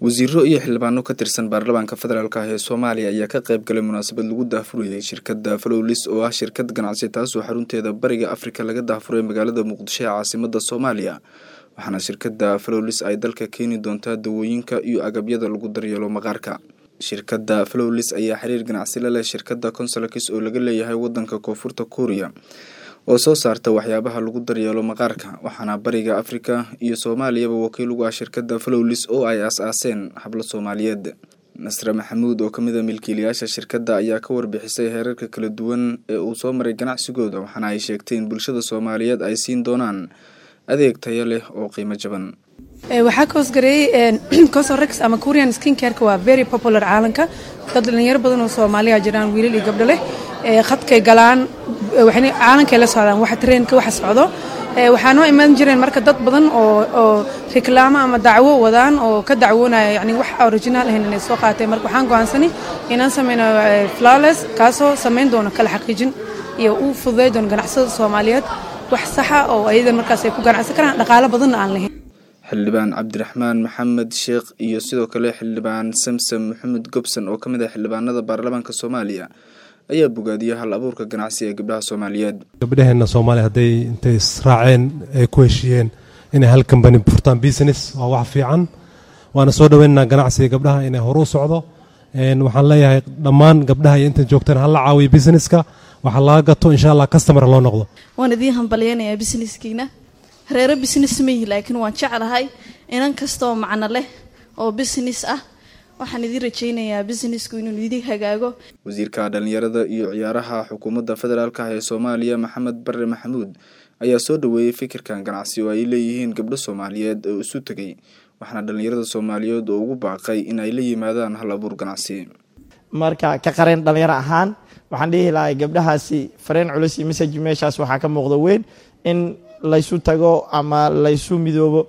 wasiiro iyo xildhibaano ka tirsan baarlamaanka federaalk ah ee soomaaliya ayaa ka qayb galay munaasabad lagu daahfurayay shirkadda flowlis oo ah shirkad ganacsi taasoo xarunteeda bariga afrika laga daahfuray magaalada muqdisho ee caasimada soomaaliya waxaana shirkadda flowlis ay dalka keeni doontaa dawooyinka iyo agabyada lagu daryeelo maqaarka shirkadda flowlis ayaa xiriir ganacsi la leh shirkadda consolakis oo laga leeyahay wadanka koonfurta kuuriya oo soo saarta waxyaabaha lagu daryeelo maqaarka waxaana bariga afrika iyo soomaaliyaba wakiil ugu ah shirkadda flowlis oo ay aas-aaseen hablo soomaaliyeed nasre maxamuud oo kamid a milkiilayaasha shirkadda ayaa ka warbixisay heerarka kala duwan ee uu soo maray ganacsigooda waxaana ay sheegtay in bulshada soomaaliyeed ay siin doonaan adeeg tayo leh oo qiimo jaban waxaa ka hoosgareeyey cosorex ama korean skincareka waa very popular caalamka dad dhalinyaro badan oo soomaaliya jiraan wiilal iyo gabdho leh khadkay galaan caalankay la socdaan waxa treenka waxa socdo waxaa noo imaan jireen marka dad badan oo reklaamo ama dacwo wadaan oo ka dacwoonaya yani wax original ahayn inay soo qaateen marka waxaan go'aansanay inaan sameyno flawless kaasoo samayn doono kala xaqiijin iyo uu fududay doono ganacsada soomaaliyeed wax saxa oo ayadan markaas ay ku ganacsan karaan dhaqaalo badanna aan lahayn xildhibaan cabdiraxmaan maxamed sheekh iyo sidoo kale xildhibaan samsam maxamed gobson oo ka mid ah xildhibaanada baarlamaanka soomaaliya ayaa bogaadiyay hal abuurka ganacsi ee gabdhaha soomaaliyeed gabdhaheenna soomaaliya hadday intay israaceen ay ku heshiiyeen inay hal kambani furtaan business waa wax fiican waana soo dhaweynaynaa ganacsiga gabdhaha inay horu socdo waxaan leeyahay dhammaan gabdhaha iyo inta joogtaan hala caawiyo businesska waxa laga gato insha allah customer loo noqdo waan idiin hambalyeynayaa businesskiina reero business mayi laakiin waan jeclahay inan kastaoo macno leh oo business ah waxaan idiin rajaynayaa businessku inuu idin hagaago wasiirka dhalinyarada iyo ciyaaraha xukuumadda federaalk ah ee soomaaliya maxamed bare maxamuud ayaa soo dhaweeyey fikirkan ganacsi oo ay leeyihiin gabdho soomaaliyeed oo isu tegay waxaana dhalinyarada soomaaliyeed oo ugu baaqay in ay la yimaadaan hal abuur ganacsi marka ka qareen dhalinyaro ahaan waxaan dhihi lahay gabdhahaasi fareen culus iyo message meeshaas waxaa ka muuqda weyn in laysu tago ama laysu midoobo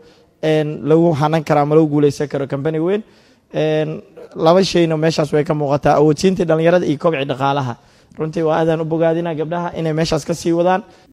lagu hanan karo ama lagu guuleysan karo combany weyn laba shayna meeshaas way ka muuqataa awoodsiintii dhalinyarada iyo kobci dhaqaalaha runtii waa aadaan u bogaadina gabdhaha inay meeshaas ka sii wadaan